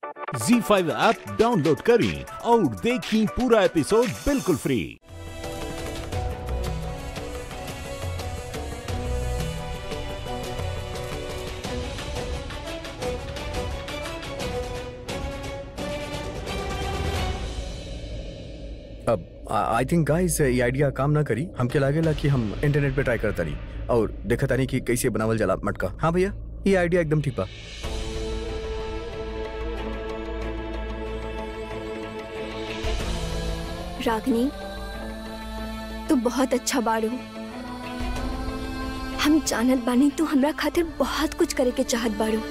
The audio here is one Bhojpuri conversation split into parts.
जी5 ऐप डाउनलोड करें और देखें पूरा एपिसोड बिल्कुल फ्री अब आई थिंक गाइस ये आइडिया काम ना करी हमके लागेला कि हम इंटरनेट पे ट्राई करता रही और देखा तानी कि कैसे बनावल जाला मटका हाँ भैया ये आइडिया एकदम ठीक बा रागनी तू बहुत अच्छा बाड़ू हम जानत बानी तू हमरा खातिर बहुत कुछ करे के चाहत बाड़ू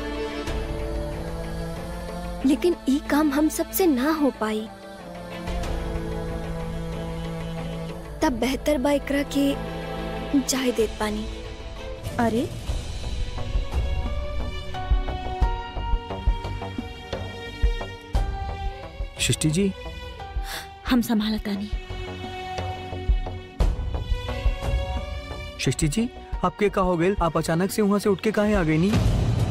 लेकिन ई काम हम सबसे ना हो पाई तब बेहतर बा एकरा के जाय देत पानी अरे सृष्टि जी हम संभालतानी सृष्टि जी आपके का हो गए आप अचानक से वहां से उठ के काहे आ गई नहीं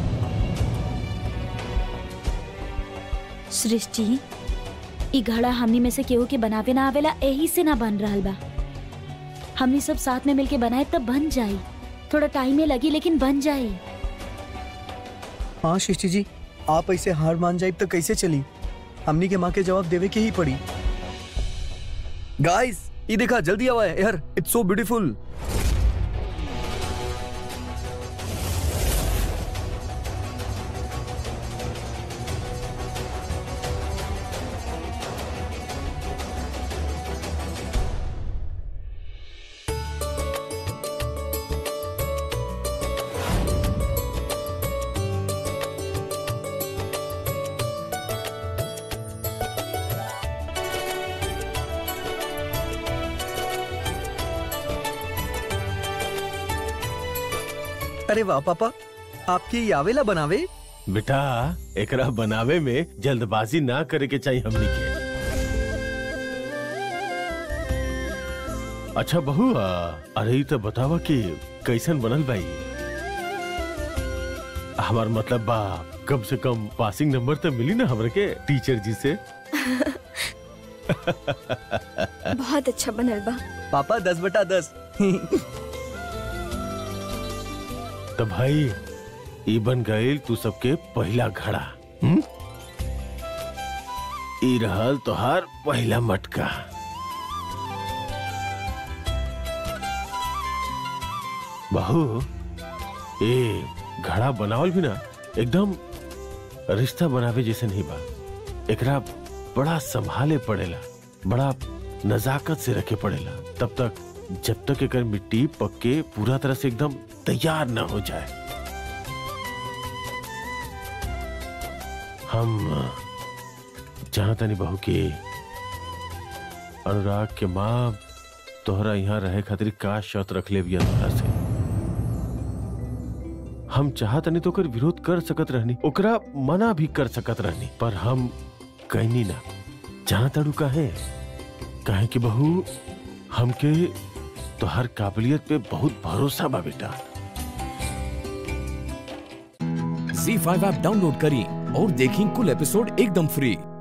सृष्टि ई घड़ा हमनी में से केहू के बनावे ना आवेला यही से ना बन रहल बा हमनी सब साथ में मिलके बनाए तब बन जाई थोड़ा टाइम में लगी लेकिन बन जाई हाँ सृष्टि जी आप ऐसे हार मान जाए तो कैसे चली हमनी के माँ के जवाब देवे के ही पड़ी गाइस ये देखा जल्दी आवा है यार इट्स सो ब्यूटीफुल अरे वाह पापा आपकी ये आवेला बनावे बेटा एकरा बनावे में जल्दबाजी ना करे के चाहिए हमनी के अच्छा बहू आ, अरे ई तो बतावा कि कैसन बनल बाई हमार मतलब बा कम से कम पासिंग नंबर तो मिली ना हमरे के टीचर जी से बहुत अच्छा बनल बा पापा दस बटा दस तो भाई ई बन गईल तू सबके पहला घड़ा हम्म? ई रहल तोहार पहला मटका बहू ए घड़ा बनावल भी ना एकदम रिश्ता बनावे जैसे नहीं बा एकरा बड़ा संभाले पड़ेला बड़ा नजाकत से रखे पड़ेला तब तक जब तक एकर मिट्टी पक्के पूरा तरह से एकदम तैयार ना हो जाए हम जानता नहीं बहू के अनुराग के माँ तोहरा यहाँ रहे खातिर का शर्त रख ले बिया तोहरा से हम चाहत नहीं तो ओकर विरोध कर सकत रहनी ओकरा मना भी कर सकत रहनी पर हम कहनी ना जानता रू काहे काहे कि बहू हमके तोहर काबिलियत पे बहुत भरोसा बा बेटा जी फाइव ऐप डाउनलोड करें और देखें कुल एपिसोड एकदम फ्री